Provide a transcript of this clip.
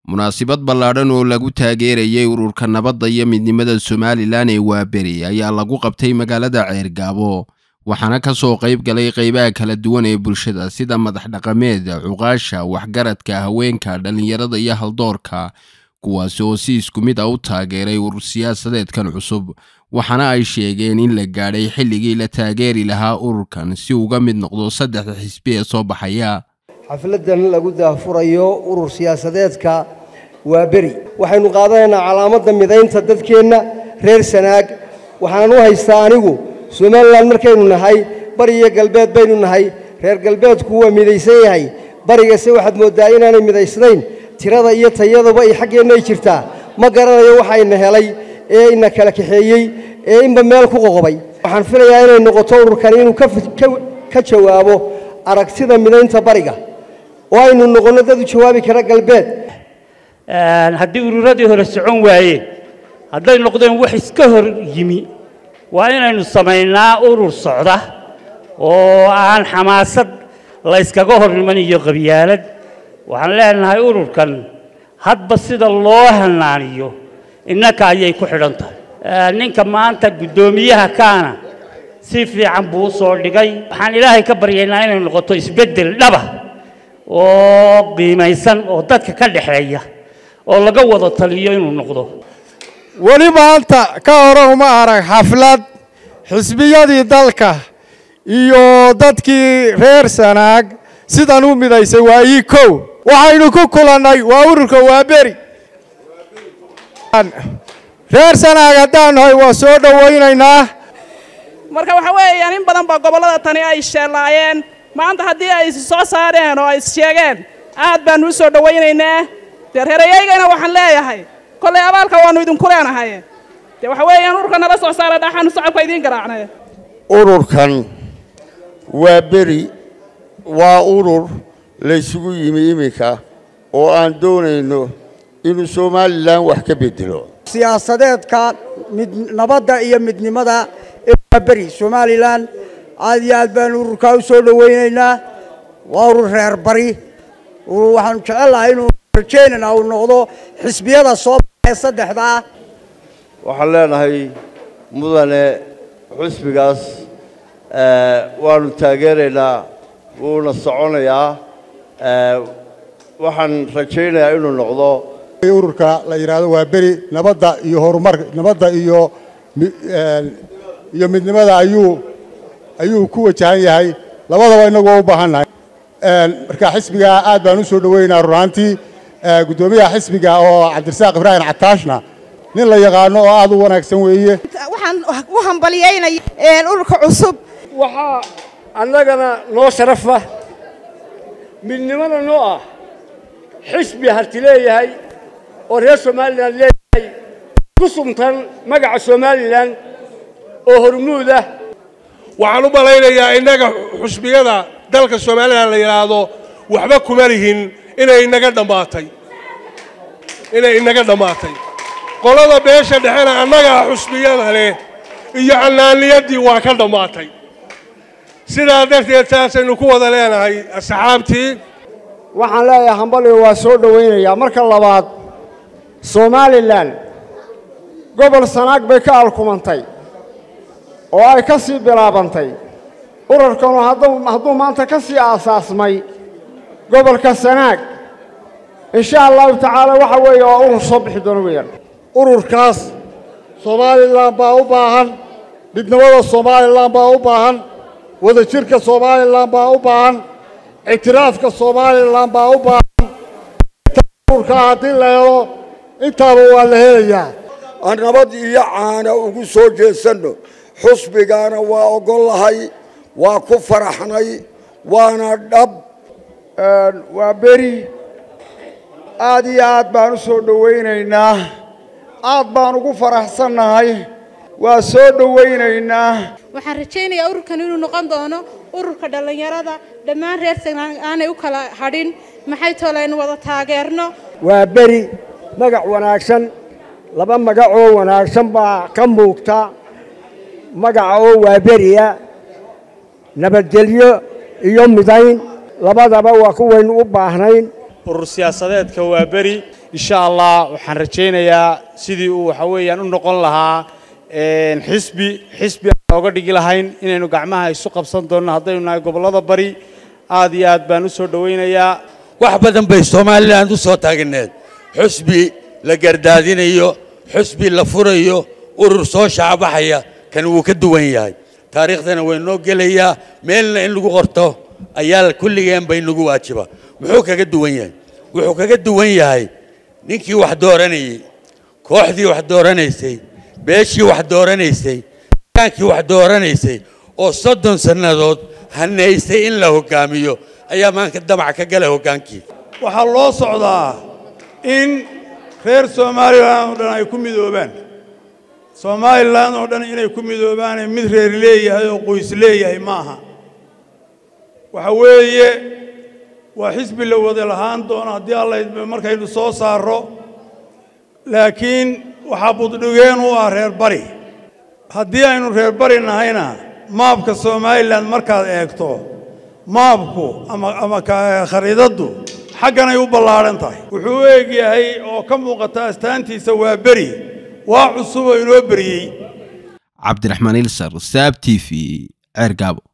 munaasabad ballaadhan oo lagu taageerayay ururka nabadda iyo midnimada somalilan ee waaberi ayaa lagu qabtay magaalada ceergaabo waxaana ka soo qayb galay qaybaha kala duwan ee bulshada sida madax dhaqameed cuqaasha waxgaradka haweenka dhallinyarada iyo haldoorka kuwaasi oo si isku mid ah u taageeray urur siyaasadeedkan cusub waxaana ay sheegeen in la gaadhay xilligii la taageeri lahaa ururkan si uga mid noqdo saddexda xisbi ee soo baxaya xafladan lagu daahfurayo urur siyaasadeedka waa beri waxaynu qaadanaynaa calaamadda midaynta dadkeenna reer sanaag waxaan u haystaa anigu somalilan markaynu nahay bari iyo galbeed baynu nahay reer galbeedku waa midaysan yahay barigase waxaad mooddaa inaanay midaysnayn tirada iyo tayaduba ay xaggeennay jirtaa ma garanayo waxayna helay ee ina kala kaxeeyey ee inba meel ku qoqobay waxaan filayaa inay noqoto ururkan inuu ka jawaabo aragtida midaynta bariga oo aynu noqonno dad u jawaabi kara galbeed haddii ururadii hore socon waayeen hadday noqdeen wax iska hor yimi waa inaynu samaynaa urur socda oo aan xamaasad la yskaga hor iman iyo qabyaalad waxaan leenahay ururkan hadba sida loo hanaaniyo innaka ayay ku xidhan tahay ninka maanta guddoomiyaha kaana si fiican buu u soo dhigay waxaan ilaahay ka baryaynaa inay noqoto isbeddel dhaba oo qiimaysan oo dadka ka dhexeeya oo laga wada taliyo inuu noqdo weli maanta ka hore uma arag xaflad xisbiyadii dalka iyo dadkii reer sanaag sidan u midaysay waa ii kow waxaynu ku kulannay waa ururka waaberi reer sanaag haddaan nahay waa soo dhowaynaynaa marka waxa weeyaan in badan baa gobollada tani ay sheellaayeen maanta haddii ay soo saareen oo ay sheegeen aad baanu u soo dhowaynaynaa dee reerayaygana waxaan leeyahay kollay abaalka waannu idinku leenahay dee waxa weeyaan ururka nala soo saara dhaxaanu sacabka idiin garaacnay ururkan waa beri waa urur laysugu yimi iminka oo aan doonayno inuu somalilan wax ka bedelo siyaasadeedka nabadda iyo midnimada ee waa beri somalilan aad iyo aad baanu ururkaa u soo dhowaynaynaa waa urur reer bari waxaanu jecellahay inuu rajaynana uu noqdo xisbiyada soo baxee saddexdaa waxaan leenahay mudane xusbigaas waanu taageeraynaa wuuna soconayaa waxaan rajaynayaa inuu noqdo ururka la yidhaahdo waa beri nabadda iyo horumar nabadda iyo iyo midnimada ayuu ayuu ku wajahan yahay labadaba innagu waa u baahan nahay marka xisbiga aad baan u soo dhoweynaa runaantii guddoomiyaha xisbiga oo cabdirasaaq ibraahim cataashna nin la yaqaano oo aad u wanaagsan weeye waxaan u hambalyaynaya ururka cusub waxaa annagana noo sharafa midnimada noo ah xisbi harti leeyahay oo reer somalilan leeyahay ku sumtan magaca somalilan oo hormuud ah waxaan u malaynayaa innaga xusbiyada dalka somalilan la yidhaahdo waxba kuma lihin inay inaga dhammaatay inay inaga dhammaatay qolada beesha dhexena annagaa xusbiyada leh iyo cannaaniyadii waa ka dhammaatay sidaa darteed saasaynu ku wada leenahay asxaabtii waxaan leeyahay hambaliga waa soo dhowaynayaa marka labaad somalilan gobol sanaag bay ka alkumantay oo ay ka sii bilaabantay ururkanu hadduu maanta ka sii aasaasmay gobolka sanaag insha allahu tacaala waxa weeye waa urur soo bixi doona weeyaan ururkaas somalilan baa u baahan midnimada somalilan baa u baahan wadajirka somalilan baa u baahan ictiraafka somalilan baa u baahan ururkaa haddii la helo intaaba waa la helayaa aan nabad iyo caana ugu soo jeesanno xusbigaana waa ogollahay waa ku faraxnay waana dhab waa beri aad iyo aad baan u soo dhowaynaynaa aad baan ugu faraxsannahay waa soo dhowaynaynaa waxaan rajaynayaa ururkan inuu noqon doono ururka dhallinyarada dhammaan reer sanaan aanay u kala hadhin maxay toole aynu wada taageerno waa beri magac wanaagsan laba magacoo wanaagsan baa ka muuqta magaca oo waa beriya nabadgelyo iyo midayn labadaba waa kuwaynu u baahnayn urur siyaasadeedka waa beri insha allah waxaan rajaynayaa sidii uu waxa weeyaan u noqon lahaa xisbi xisbi aan looga dhigi lahayn inaynu gacmaha isu qabsan doonno haddaynu nahay gobollada bari aad iyo aad baan u soo dhowaynayaa wax badan bay somalilan u soo taagneed xusbi la gardaadinayo xusbi la furayo urur soo shaabaxaya kan wuu ka duwan yahay taariikhdana way noo gelayaa meelna in lagu qorto ayaa kulligeen bay nagu waajiba muxuu kaga duwan yahay wuxuu kaga duwan yahay ninkii wax dooranayey kooxdii wax dooranaysay beeshii wax dooranaysay kaankii wax dooranaysay oo soddon sannadood hanaysay in la hoggaamiyo ayaa maanka damac ka gala hoggaankii waxaa loo socdaa in reer somalilan oo dhan ay ku midoobaan somalilan oo dhan inay ku midoobaane mid reer leeyahay oo qoys leeyahay ma aha waxa weeye waa xisbi la wada lahaan doono haddii alla markaynu soo saarro laakiin waxaa buddhigeen u ah reer bari haddii aynu reer bari nahayna maabka somalilan markaad eegto maabku ama ama khariidaddu xagganay u ballaadhan tahay wuxuu u eeg yahay oo ka muuqata astaantiisa waa beri waa cusub oo inoo beriyey cabdiraxmaan ilsar saab t v ceergaabo